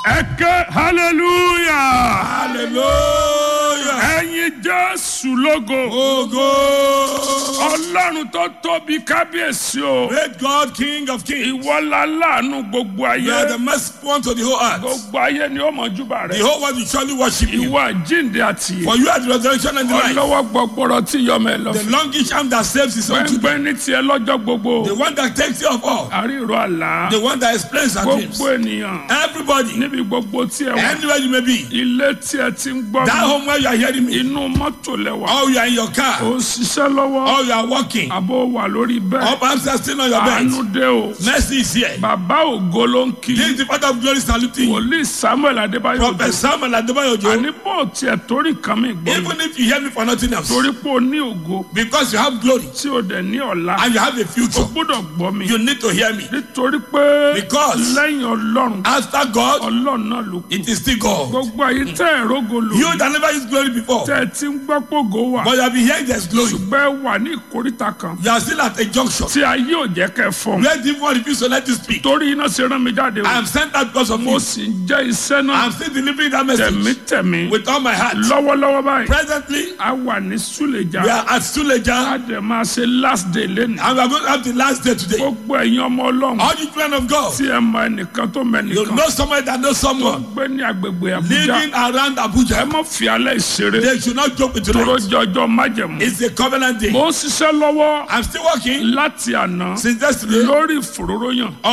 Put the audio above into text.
ẹ ké hallelujah hallelujah. ẹyin jésù lógo Ogo. ọlọ́run tó tóbi kábíyèsí o Great God, King of kings. ìwọ́lá láàánú gbogbo You are ayé the merciful one to the whole earth. gbogbo ayé ni ó mọ̀júbà The rẹ̀ whole world will surely worship you. ìwọ àjíǹde àti For you are the resurrection and the life. ọlọ́wọ́ gbọgbọrọ tí yọmọ ẹ lọ The longish arm that saves his own children. gbẹngbẹ ní tiẹ̀ lọ́jọ́ gbogbo The one that takes care of all. àríro àlá The one that explains our dreams. gbogbo ènìyàn Everybody, níbi gbogbo tí ẹ wà anywhere you may be, ilé tí ẹ ti ń gbọ́ that mi home where you are hearing me, inú mọ́tò lẹ́wà or you are in your ó car, ń ṣiṣẹ́ lọ́wọ́ or you are walking, àbó wà lórí or bẹ́ẹ̀ perhaps you are still on your àánú bed. dé o Mercy is here. bàbá ògo ló ń kí This is the Father of glory saluting you. wòlíì samuel adébáyò Prophet Samuel Adebayojo. àní bó tiẹ̀ torí kan mi gbọ́ mi Even if you hear me for nothing else, torí pé o ní ògo because you have glory tí o dẹ̀ ní ọ̀la and you have a o future, gbọ́dọ̀ gbọ́ mi you need to hear me. nítorí pé Because- lẹ́yìn ọlọ́run After God, ọlọ́run náà ló kù it is still God. gbogbo ayé tẹ́ ẹ̀ rógo lò You that never used glory before, tẹ́ ẹ ti ń gbọ́ pògó wà but you have been hearing there's glory. bẹ́ẹ̀ wà ní ìkórìtà kan You are still at a junction. tí ayé ò jẹ́ kẹ́ fọ́n Where the one refuse to let you speak. torí iná ṣe rán mi jáde I o am sent out because of mo you. sì ń jẹ́ iṣẹ́ I náà am still delivering that message tẹ̀mítẹ̀mí with all my heart. lọ́wọ́lọ́wọ́ báyìí Presently, a wà ní súlẹ̀jà we are at a Suleja dẹ̀ máa ṣe last day lẹ́nu and we are going to have the last day today. gbogbo ẹ̀yin ọmọ ọlọ́run All you children of God, tí ẹ mọ ẹnìkan tó mọ you ẹnìkan know someone that knows tó someone gbé ní agbègbè àbújá living around ẹ Abuja. mọ fi alẹ́ ìṣeré They should not joke with tóró tonight. jọjọ májẹ̀mú It's a covenant day. mo ń ṣiṣẹ́ lọ́wọ́ I'm still working láti àná since yesterday lórí ìfòróróyàn